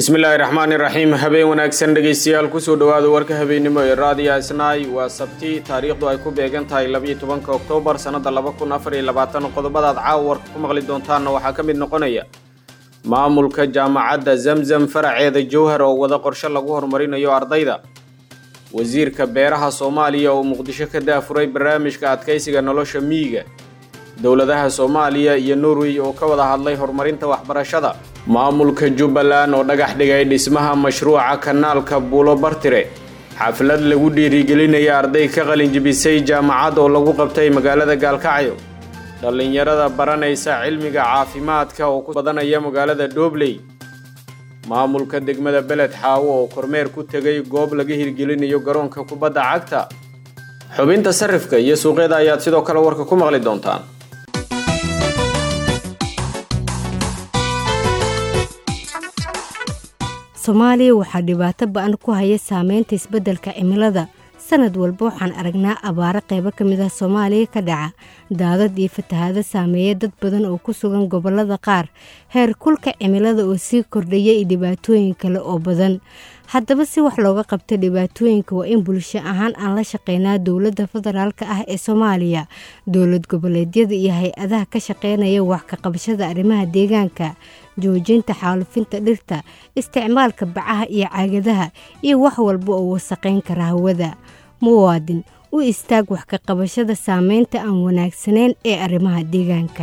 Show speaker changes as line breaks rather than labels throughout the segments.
bismillaahi raxmaani raxiim habeen wanaagsan dhegaystayaal kusoo dhowaada warka habeennimo ee raadiya isnaay waa sabti taariikhdu ay ku beegan tahay labiyo tobanka oktoobar sannada laba kun afar iyo labaatan qodobadaad caawa warka ku maqli doontaanna waxaa ka mid noqonaya maamulka jaamacadda zamzam faraceeda jowhar oo wada qorshe lagu horumarinayo ardayda wasiirka beeraha soomaaliya oo muqdisho ka daafuray barnaamijka adkaysiga nolosha miyiga dowladaha soomaaliya iyo norway oo ka wada hadlay horumarinta waxbarashada maamulka jubbaland oo dhagax dhigay dhismaha mashruuca kanaalka buulo bartire xaflad lagu dhiirigelinaya arday ka qalinjibisay jaamacad oo lagu qabtay magaalada gaalkacyo dhallinyarada baranaysa cilmiga caafimaadka oo ku badanaya magaalada dhobley maamulka degmada beled xaawo oo kormeer ku tegay goob laga hirgelinayo garoonka kubadda cagta xubinta sarifka iyo suuqyada ayaad sidoo kale warka ku maqli doontaan
soomaaliya waxaa dhibaato ba-an ku haya saameynta isbeddelka cimilada sanad walba waxaan aragnaa abaaro qaybo ka mid ah soomaaliya ka dhaca daadad iyo fatahaado saameeya dad badan oo ku sugan gobollada qaar heer kulka cimilada oo sii kordhaya iyo dhibaatooyin kale oo badan haddaba si wax looga qabta dhibaatooyinka waa in bulsho ahaan aan la shaqeynaa dowladda federaalk ah ee soomaaliya dowlad goboleedyada iyo hay-adaha ka shaqeynaya wax ka qabashada arrimaha deegaanka joojinta xaalufinta dhirta isticmaalka bacaha iyo caagadaha iyo wax walba oo wasaqayn kara hawada muwaadin u istaag wax ka qabashada saameynta aan wanaagsanayn ee arrimaha deegaanka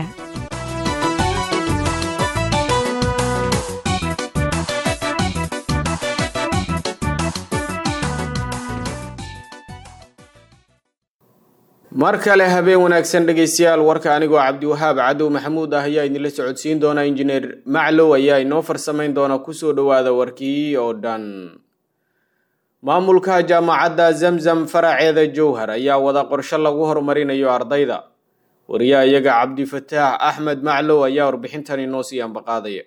mar kale habeen wanaagsan dhegaystayaal warka anigoo cabdiwahaab cadow maxamuud ah ayaa idinla socodsiin doona injineer maclow ayaa inoo farsamayn doona kusoo dhowaada warkii oo dhan maamulka jaamacadda zamzam faraceeda jowhar ayaa wada qorshe lagu horumarinayo ardayda wariyaha iyaga cabdifataax axmed maclow ayaa warbixintan inoo sii ambaqaadaya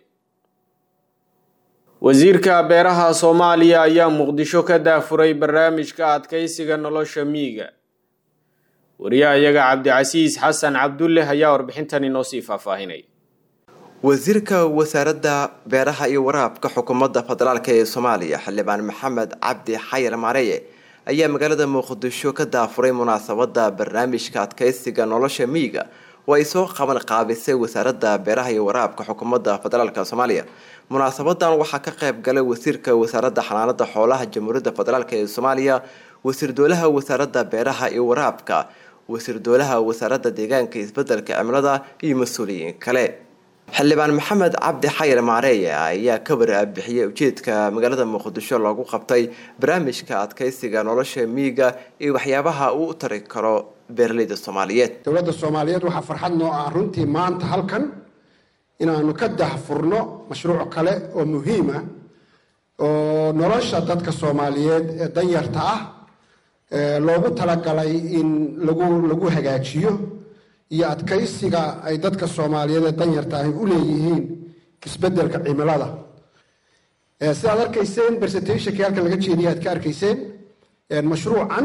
wasiirka beeraha soomaaliya ayaa muqdisho ka daafuray barnaamijka adkaysiga nolosha miyiga wariyaha iyaga cabdicasiis xasan cabdulle ayaa warbixintan inoo sii faahfaahinay
wasiirka wasaaradda beeraha iyo waraabka xukuumadda federaalk ee soomaaliya xildhibaan maxamed cabdi xayar maareye ayaa magaalada muqdisho ka daafuray munaasabada barnaamijka adkaysiga nolosha miyiga oo ay soo qaban qaabisay wasaaradda beeraha iyo waraabka xukuumadda federaalk soomaaliya munaasabadan waxaa ka qayb galay wasiirka wasaaradda xanaanada xoolaha jamhuuriyadda federaalk ee soomaaliya wasiir dowlaha wasaaradda beeraha iyo waraabka wasiir dowlaha wasaaradda deegaanka isbedelka cimilada iyo mas-uuliyiin kale xildhibaan maxamed cabdi xayar maareeye ayaa ka warbixiyay ujeedka magaalada muqdisho loogu qabtay barnaamijka adkaysiga nolosha miyiga iyo waxyaabaha uu u tari karo beeraleyda soomaaliyeed
dowladda soomaaliyeed waxaa farxad noo ah runtii maanta halkan inaanu ka dahfurno mashruuc kale oo muhiim ah oo nolosha dadka soomaaliyeed ee danyarta ah loogu talagalay in lagu lagu hagaajiyo iyo adkaysiga ay dadka soomaaliyeed ee danyarta ahi u leeyihiin isbedelka cimilada sidaad arkayseen presentationkii halkan laga jeediyay aad ka arkayseen mashruucan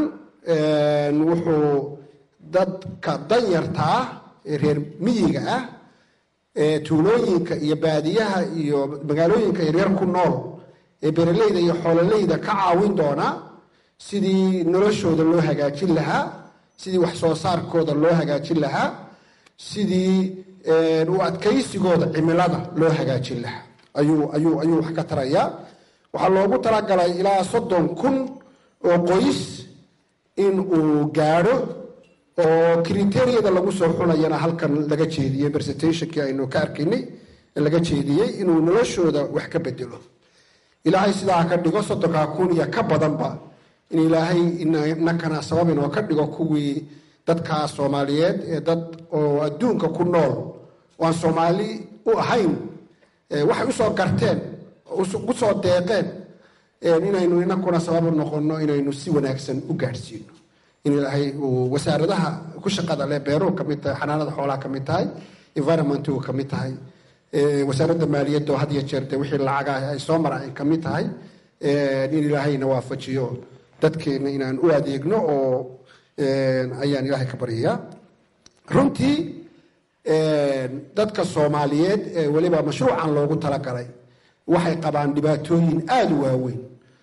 wuxuu dadka danyarta ah ee reer miyiga ah ee tuulooyinka iyo baadiyaha iyo magaalooyinka yaryar ku nool ee beeraleyda iyo xoololeyda ka caawin doonaa sidii noloshooda loo hagaajin lahaa sidii wax soo saarkooda loo hagaajin lahaa sidii u adkaysigooda cimilada loo hagaajin lahaa ayuu ayuu ayuu wax ka tarayaa waxaa loogu talagalay ilaa soddon kun oo qoys in uu gaadho oo kriteriyada lagu soo xunayana halkan laga jeediyey presentationkii aynu ka arkaynay laga jeediyey inuu noloshooda wax ka bedelo ilaahay sidaa ka dhigo soddonkaa kun iyo ka badanba in ilaahay inakana sabab inoo ka dhigo kuwii dadkaa soomaaliyeed ee dad oo adduunka ku nool oo aan soomaali u ahayn waxay usoo garteen usoo deeqeen inaynu inakuna sabab u noqono inaynu si wanaagsan u gaadhsiino in ilaahay uu wasaaradaha ku shaqada leh beeruhu kamid tahay xanaanada xoolaha ka mid tahay environmentu ka mid tahay wasaaradda maaliyadda oo had iyo jeer dee wixii lacaga ay soo mara ay ka mid tahay in ilaahayna waafajiyo dadkeena inaan u adeegno oo ayaan ilaahay ka baryayaa runtii dadka soomaaliyeed ee weliba mashruucan loogu talagalay waxay qabaan dhibaatooyin aada u waaweyn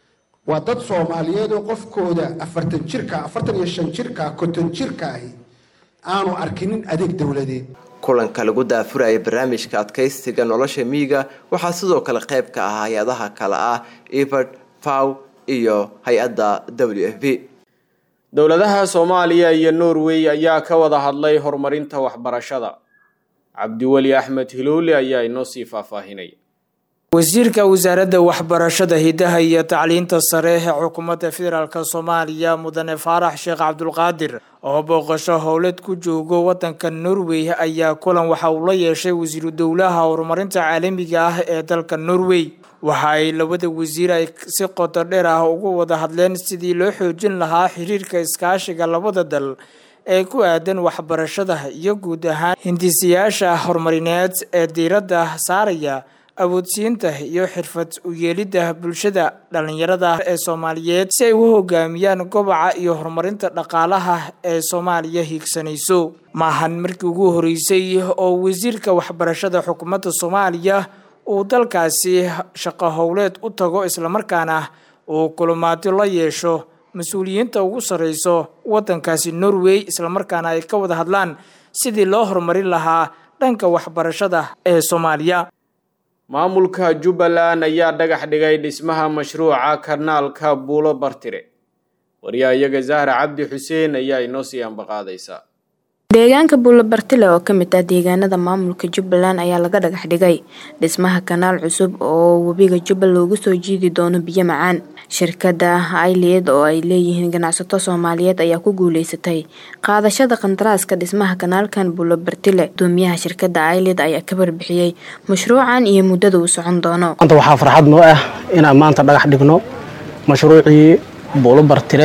waa dad soomaaliyeed oo qofkooda afartan jirka afartan iyo shan jirka konton jirka ahi aanu arkinin adeeg dowladeed
kulanka lagu daafuraya barnaamijka adkaysiga nolosha miyiga waxaa sidoo kale qayb ka ah hay-adaha kale ah evard faw iyo hay-adda w f b
dowladaha soomaaliya iyo norway ayaa ka wada hadlay horumarinta waxbarashada cabdiweli axmed hiloole ayaa inoo sii faahfaahinaya
wasiirka wasaaradda waxbarashada hidaha iyo tacliinta sare ee xukuumadda federaalk soomaaliya mudane faarax sheekh cabdulqaadir oo booqasho howleed ku joogo wadanka norway ayaa kulan waxa uu la yeeshay wasiiru dowlaha horumarinta caalamiga ah ee dalka norway waxa ay labada wasiir ay si qoto dheer ah uga wada hadleen sidii loo xoojin lahaa xiriirka iskaashiga labada dal ee ku aadan waxbarashada iyo guud ahaan hindisayaasha horumarineed ee diiradda saaraya awoodsiinta iyo xirfad u yeelidda bulshada dhallinyarada ee soomaaliyeed si ay u hogaamiyaan goboca iyo horumarinta dhaqaalaha ee soomaaliya hiigsanayso maahan markii ugu horeysay oo wasiirka waxbarashada xukuumadda soomaaliya uu dalkaasi shaqo howleed u tago islamarkaana uu kulumaati la yeesho mas-uuliyiinta ugu sarreyso waddankaasi norway islamarkaana ay ka wada hadlaan sidii loo horumarin lahaa dhanka waxbarashada ee soomaaliya
maamulka jubbaland ayaa dhagax dhigay dhismaha mashruuca kanaalka buulo bartire waryahayaga zahra cabdi xuseen ayaa inoo sii ambaqaadaysaa
deegaanka buulo bartile oo ka mid ah deegaanada maamulka jubbaland ayaa laga dhagax dhigay dhismaha kanaal cusub oo webiga jubbal loogu soo jiidi doono biyo macaan shirkada ailied oo ay leeyihiin ganacsato soomaaliyeed ayaa ku guuleysatay qaadashada qandaraaska dhismaha kanaalkan buulo bartile gudoomiyaha shirkada ailied ayaa ka barbixiyey mashruucan iyo muddada uu socon doono
maanta waxaa farxad noo ah inaan maanta dhagax dhigno mashruucii buulo bartile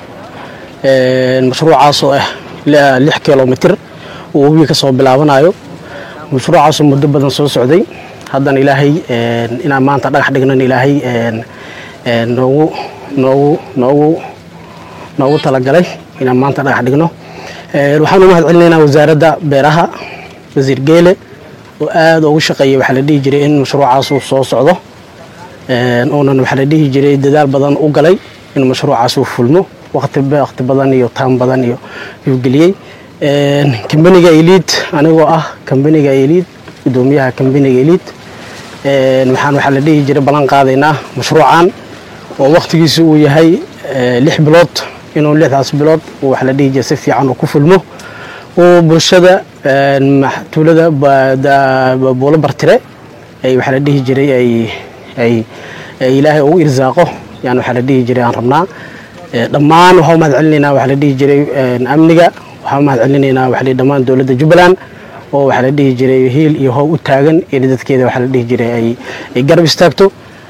mashruucaasoo ah lix kilomitir uu webiga ka soo bilaabanayo mashruucaasoo muddo badan soo socday haddana ilaahay inaan maanta dhagax dhignan ilaahay noogu noogu noogu noogu talagalay inaan maanta dhagax dhigno waxaan u mahad celinaynaa wasaaradda beeraha wasiir geele oo aada ugu shaqeeyay waxaa la dhihi jiray in mashruucaas uu soo socdo uunan waxaa la dhihi jiray dadaal badan u galay in mashruucaas uu fulmo waqti waqti badan iyo taan badan iyo yuu geliyey kambaniga eliid anigoo ah kambaniga eliid gudoomiyaha kambaniga eliid waxaan waxaa la dhihi jiray ballan qaadaynaa mashruucan oo waqtigiisu uu yahay lix bilood inuu lixdaas bilood waxaa la dhihi jiray si fiican uu ku fulmo uu bulshada tuulada buulo bartire ay waxaa la dhihi jiray ay ay ilaahay ugu irsaaqo yani waxaa la dhihi jiray aan rabnaa dhammaan waxaa u mahad celinaynaa waxaa la dhihi jiray amniga waxaa u mahad celinaynaa waxaa la dhammaan dowladda jubbaland oo waxaa la dhihi jiray hiil iyo hoob u taagan in dadkeeda waxaa la dhihi jiray ay ay garab istaagto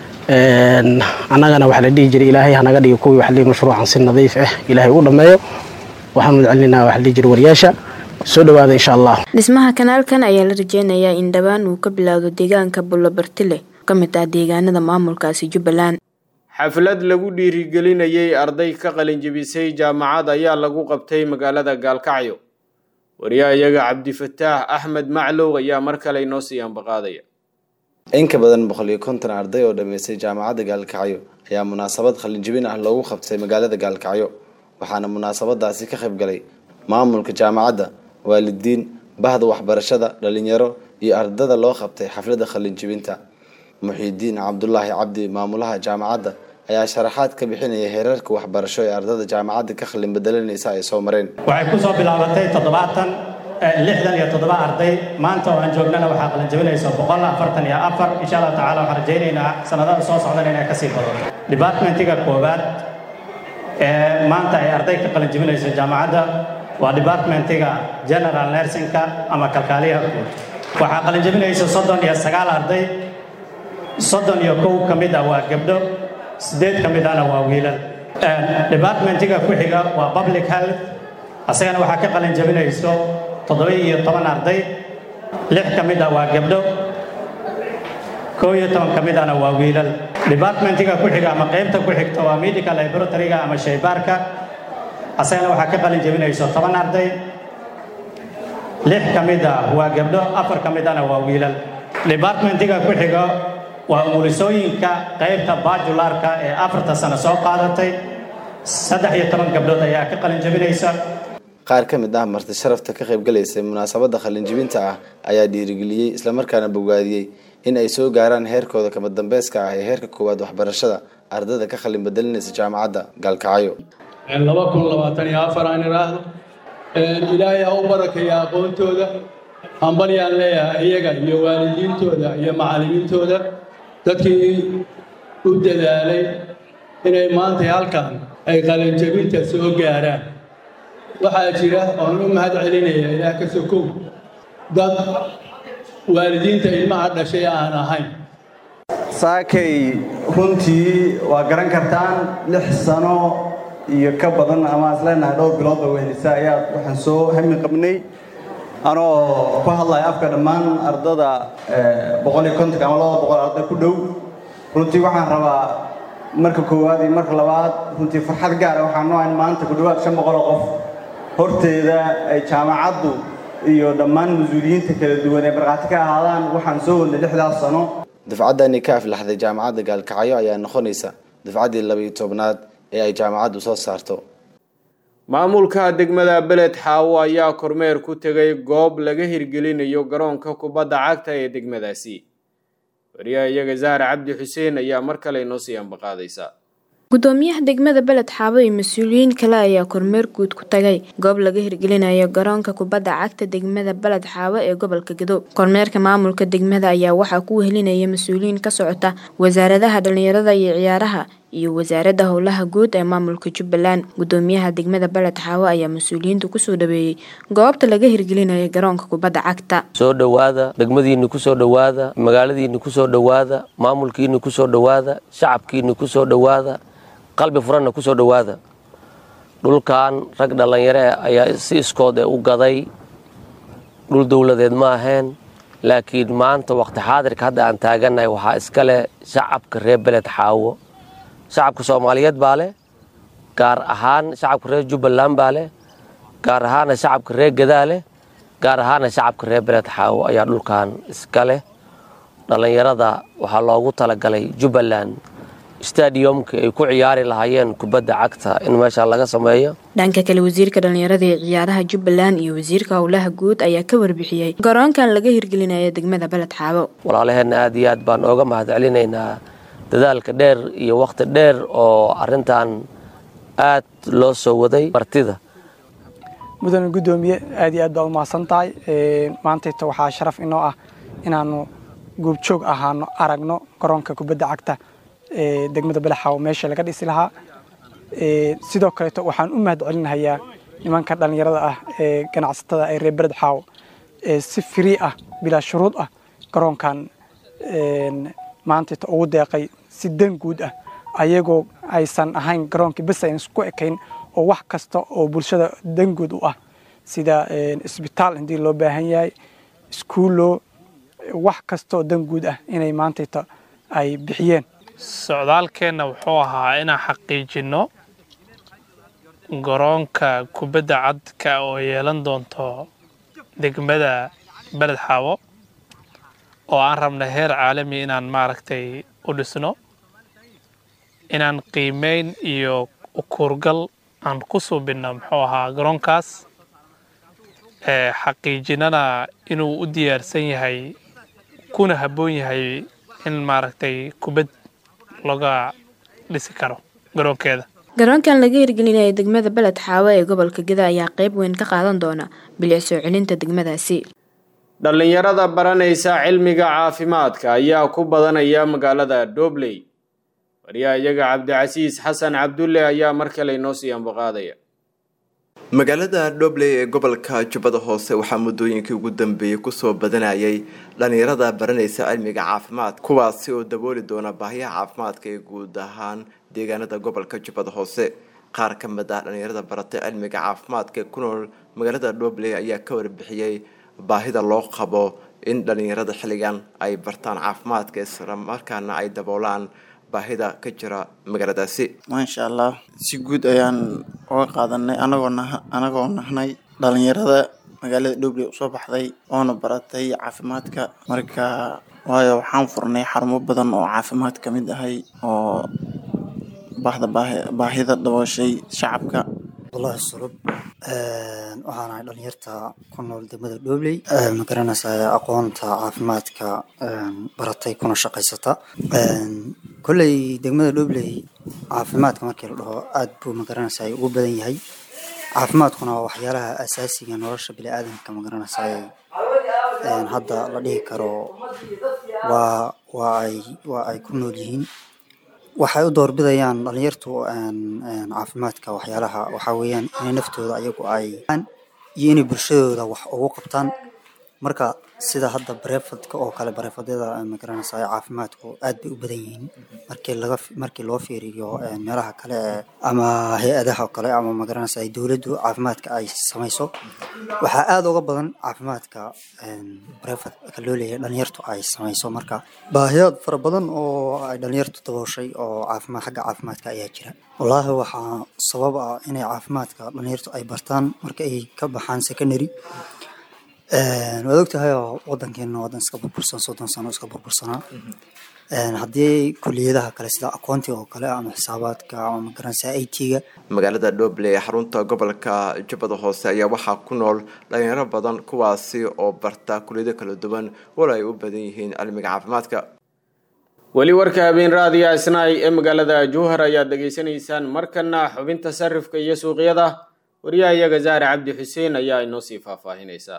annagana waxaa la dhihi jiray ilaahay hanaga dhigo kuwii waxa la dhihi mashruucan si nadiif ah ilaahay u dhammeeyo waxaan mahad celinaynaa waxaa la dhihi jiray wariyaasha soo dhawaada insha allah
dhismaha kanaalkan ayaa la rajeynayaa in dhowaan uu ka bilaawdo deegaanka bulo bartile ka mid ah deegaanada maamulkaasi jubbaland
xaflad lagu dhiirigelinayay arday ka qalinjebisay jaamacad ayaa lagu qabtay magaalada gaalkacyo wariyahayaga cabdifataax axmed maclow ayaa mar kale inoo sii ambaqaadaya
in ka badan boqol iyo konton arday oo dhammaystay jaamacadda gaalkacyo ayaa munaasabad qalinjebin ah loogu qabtay magaalada gaalkacyo waxaana munaasabadaasi ka qayb galay maamulka jaamacadda waalidiin bahda waxbarashada dhalinyaro iyo ardada loo qabtay xafladda qalinjebinta muxiidiin cabdulaahi cabdi maamulaha jaamacadda ayaa sharaxaad ka bixinaya heerarka waxbarasho ee ardada jaamacadda ka qalin bedelanaysa ay soo mareen
waxay ku soo bilaabatay toddobaatan lixdan iyo toddoba arday maanta oo aan joognana waxaa qalinjabinaysa boqol afartan iyo afar insha allah tacala waxaan rajaynaynaa sanadada soo socdan inay kasii badato departmentiga koowaad ee maanta ay arday ka qalinjabinayso jaamacadda waa departmentiga general nursingka ama kalkaaliyaha guud waxaa qalinjabinaysa soddon iyo sagaal arday soddon iyo kow ka mid ah waa gabdho siddeed ka mid ahna waa wiilal departmentiga ku xiga waa public health asagana waxaa ka qalin jabinayso toddoba iyo toban arday lix ka mid ah waa gabdho kow iyo toban ka mid ahna waa wiilal departmentiga ku xiga ama qaybta ku xigta waa medical laboratoryga ama shaybaarka asagana waxaa ka qalin jabinayso toban arday lix ka mid ah waa gabdho afar ka mid ahna waa wiilal departmentiga ku xiga waa umulisooyinka qaybta bajularka ee afarta sano soo qaadatay saddex iyo toban gabdhood ayaa ka qalin jabinaysa
qaar ka mid ah marti sharafta ka qaybgalaysay munaasabadda qalinjibinta ah ayaa dhiirigeliyey islamarkaana bogaadiyey in ay soo gaaraan heerkooda kama dambeyska ah ee heerka koowaad waxbarashada ardayda ka qalin bedelinaysa jaamacadda gaalkacyo
laba kun labaatan iyo afar aan idhaahdo ilaahay ha u barakeeya aqoontooda hambalyaan leeyahay iyaga iyo waalidiintooda iyo macallimiintooda dadkii u dadaalay inay maanta halkan ay qalinjabinta soo gaaraan waxaa jira oon u mahad celinaya ilaah ka sokow dad waalidiinta ilmaha dhashay aan ahayn
saakay runtii waa garan kartaan lix sano iyo ka badan ama is leenahay dhowr biloodba wehelisa ayaa waxaan soo hami qabnay anoo ku hadlaya afka dhammaan ardada boqol iyo kontonka ama labada boqol arday ku dhow runtii waxaan rabaa marka koowaad iyo marka labaad runtii farxad gaara waxaan noohayn maanta ku dhowaad shan boqol oo qof horteeda ay jaamacaddu iyo dhammaan mas-uuliyiinta kala duwan ee markhaati ka ahaadaan waxaan soo wadnay lixdaas sano
dufcaddani ka aflaxday jaamacadda gaalkacyo ayaa noqonaysa dufcaddii laba-iyo tobnaad ee ay jaamacaddu soo saarto
maamulka degmada beled xaawo ayaa kormeer ku tegay goob laga hirgelinayo garoonka kubadda cagta ee degmadaasi wariyaha iyaga zahra cabdi xuseen ayaa mar kale inoo sii ambaqaadaysa
gudoomiyaha degmada beled xaabo iyo mas-uuliyiin kale ayaa kormeer guud ku tagay goob laga hirgelinayo garoonka kubadda cagta degmada beled xaabo ee gobolka gadow kormeerka maamulka degmada ayaa waxaa ku wehelinaya mas-uuliyiin ka socota wasaaradaha dhalinyarada iyo ciyaaraha iyo wasaaradda howlaha guud ee maamulka jubbaland gudoomiyaha degmada beled xaawo ayaa mas-uuliyiinta kusoo dhaweeyey goobta laga hirgelinayo garoonka kubadda cagta
soo dhowaada degmadiinni kusoo dhowaada magaaladiinni kusoo dhowaada maamulkiinni kusoo dhowaada shacabkiinni kusoo dhowaada qalbi furanna kusoo dhowaada dhulkan rag dhallinyare ayaa si iskood ee u gaday dhul dowladeed ma aheen laakiin maanta waqti xaadirka hadda aan taagannahay waxaa iska leh shacabka reer beled xaawo shacabka soomaaliyeed baa leh gaar ahaan shacabka reer jubbaland baa leh gaar ahaana shacabka reer gadaa leh gaar ahaana shacabka reer beled xaawo ayaa dhulkan iska leh dhallinyarada waxaa loogu talagalay jubbaland stadiumka ay ku ciyaari lahaayeen kubadda cagta in meesha laga sameeyo
dhanka kale wasiirka dhalinyarada ee ciyaaraha jubbaland iyo wasiirka howlaha guud ayaa ka warbixiyey garoonkan laga hirgelinayo degmada beled xaabo
walaalaheenna aad iyo aad baan ooga mahad celinaynaa dadaalka dheer iyo wakhti dheer oo arintan aad loo soo waday martida
mudane guddoomiye aad iyo aad baa u mahadsan tahay maantayta waxaa sharaf inoo ah inaanu goobjoog ahaano aragno garoonka kubadda cagta ee degmada balaxaawo meesha laga dhisi lahaa sidoo kaleeto waxaan u mahad celinahayaa nimanka dhallinyarada ah ee ganacsatada ee reer bered xaawo ee si firii ah bilaa shuruud ah garoonkan maantayta ugu deeqay si dan guud ah ayagoo aysan ahayn garoonkii bes ayn isku ekayn oo wax kasta oo bulshada dan guud u ah sida isbitaal haddii loo baahan yahay iskuullo wax kasta oo dan guud ah inay maantayta ay bixiyeen
socdaalkeenna wuxuu ahaa inaan xaqiijinno garoonka kubadda cadka oo yeelan doonto degmada beled xaawo oo aan rabna heer caalami inaan maaragtay u dhisno inaan qiimeyn iyo ukuurgal aan ku suubinno muxuu ahaa garoonkaas xaqiijinana inuu u diyaarsan yahay kuna habboon yahay in maaragtay kubad laga dhisi karo garoonkeeda
garoonkan laga hirgelinayo degmada beled xaawo ee gobolka geda ayaa qayb weyn ka qaadan doona bilic soo celinta degmadaasi
dhallinyarada baranaysa cilmiga caafimaadka ayaa ku badanaya magaalada dobley wariyaha iyaga cabdicasiis xasan cabdulle ayaa mar kale inoo sii ambaqaadaya
magaalada dhobley ee gobolka jubbada hoose waxaa muddooyinkii ugu dambeeyey kusoo badanayay dhallinyarada baranaysa cilmiga caafimaad kuwaasi oo dabooli doona baahiyaha caafimaadka ee guud ahaan deegaanada gobolka jubbada hoose qaar ka mid ah dhallinyarada baratay cilmiga caafimaadka ee ku nool magaalada dhobley ayaa ka warbixiyey baahida loo qabo in dhallinyarada xilligan ay bartaan caafimaadka islamarkaana ay daboolaan baahida ka jira magaaladaasi
maasha allah si guud ayaan uga qaadanay anagoo nah anagoo nahnay dhalinyarada magaalada dhobley usoo baxday oona baratay caafimaadka marka waayo waxaan furnay xarumo badan oo caafimaad ka mid ahay oo bahda baahi- baahida dabooshay shacabka
wallahi sulub waxaan ahay dhalinyarta ku nool degmada dhobley ma garanaysaa aqoonta caafimaadka baratay kuna shaqaysata kolley degmada dhobley caafimaadka markii la dhaho aad buu ma garanaysaa ugu badan yahay caafimaadkuna waa waxyaalaha asaasiga nolosha biniaadamka ma garanaysaa hadda la dhihi karo waa waa ay waa ay ku nool yihiin waxay u doorbidayaan dhalinyartu caafimaadka waxyaalaha waxaa weeyaan inay naftooda ayagu ay iyo inay bulshadooda wax ugu qabtaan marka sida hadda bareefadka oo kale bareefadyada magaranaysa caafimaadku aad bay u badan yihiin markii laga markii loo fiiriyo meelaha kale ee ama hay-adaha kale ama magaranaysa dowladdu caafimaadka ay samayso waxaa aad uga badan caafimaadka bareefadka loo leeyahay dhalinyartu ay samayso marka baahiyaad fara badan oo ay dhalinyartu dabooshay oo caafimaad xagga caafimaadka ayaa jira wallaahi waxaa sabab ah inay caafimaadka dhalinyartu ay bartaan marka ay ka baxaan secondary waad ogtahay oo wadankeena wadan iska burbursan soddon sano iska burbursanaa haddii kuliyadaha kale sida akoontiga oo kale ama xisaabaadka ama magaranaysa i t-ga
magaalada dhoble ee xarunta gobolka jubbada hoose ayaa waxaa ku nool dhalinyaro badan kuwaasi oo barta kuliyado kala duwan walo ay u badan yihiin cilmiga caafimaadka
weli warka habeen raadiya isnaay ee magaalada jowhar ayaad dhegaysanaysaan markana xubinta sarifka iyo suuqyada wariyaha iyaga zahra cabdi xuseen ayaa inoo sii faahfaahinaysa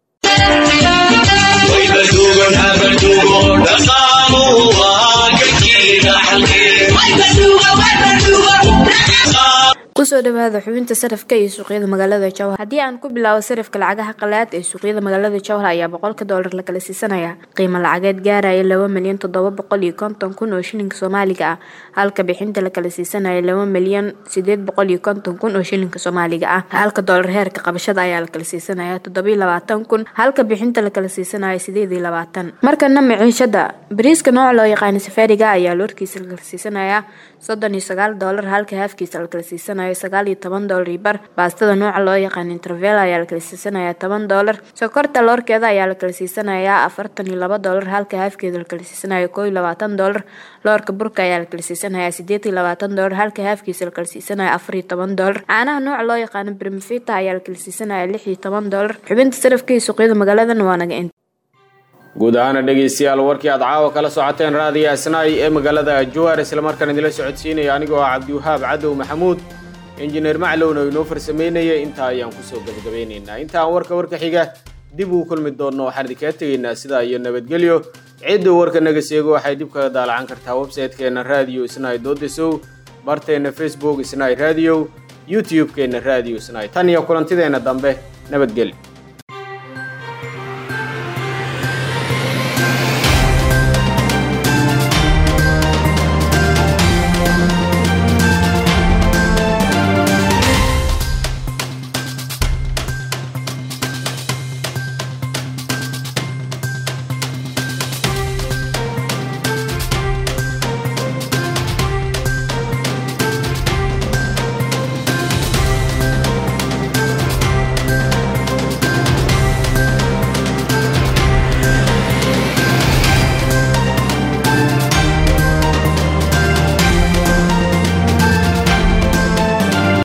kusoo dhawaada xubinta sarafka iyo suuqyada magaalada jowhar haddii aan ku bilaabo sarafka lacagaha qalaad ee suuqyada magaalada jowhar ayaa boqolka doolar la kala siisanaya qiimo lacageed gaaraya laba milyan toddoba boqol iyo konton kun oo shilinka soomaaliga ah halka bixinta la kala siisanaya laba milyan sideed boqol iyo konton kun oo shilinka soomaaliga ah halka doolar heerka qabashada ayaa la kala siisanaya toddobiyo labaatan kun halka bixinta la kala siisanaya sideed iyo labaatan markana maciishada bariiska nooca loo yaqaano safaariga ayaa loorkiisa la kala siisanaya soddon iyo sagaal doolar halka haafkiisa la kala siisanaya sagaal iyo toban doolar iyo bar baastada nooca loo yaqaan intervel ayaa la kala siisanaya toban doolar sokorta loorkeeda ayaa la kala siisanaya afartan iyo laba doolar halka haafkeeda la kala siisanaya koo iyo labaatan doolar loorka burka ayaa la kala siisanaya sideed iyo labaatan doolar halka haafkiisa la kala siisanaya afar iyo toban doolar caanaha nooca loo yaqaano brimfita ayaa la kala siisanaya lix iyo toban doolar xubinta sarafka iyo suuqyada magaaladan waa naga inta
guud ahaana dhegaystayaal warkii aad caawa kala socoteen raadiya isnaay ee magaalada jowhar islamarkaan idila socodsiinaya anigoo ah cabdiwahaab cadow maxamuud injineer maclowna inoo farsameynaya intaa ayaan kusoo gabagabeynaynaa intaan warka warka xiga dib uu kulmi doonno waxaan idinkaga tegaynaa sidaa iyo nabadgelyo cidda warka naga seego waxay dib kaga daalacan kartaa website-keena radio isnaay doodesow barteena facebook isnaay radio youtube-keena radio isnaay tan iyo kulantideenna dambe nabadgelyo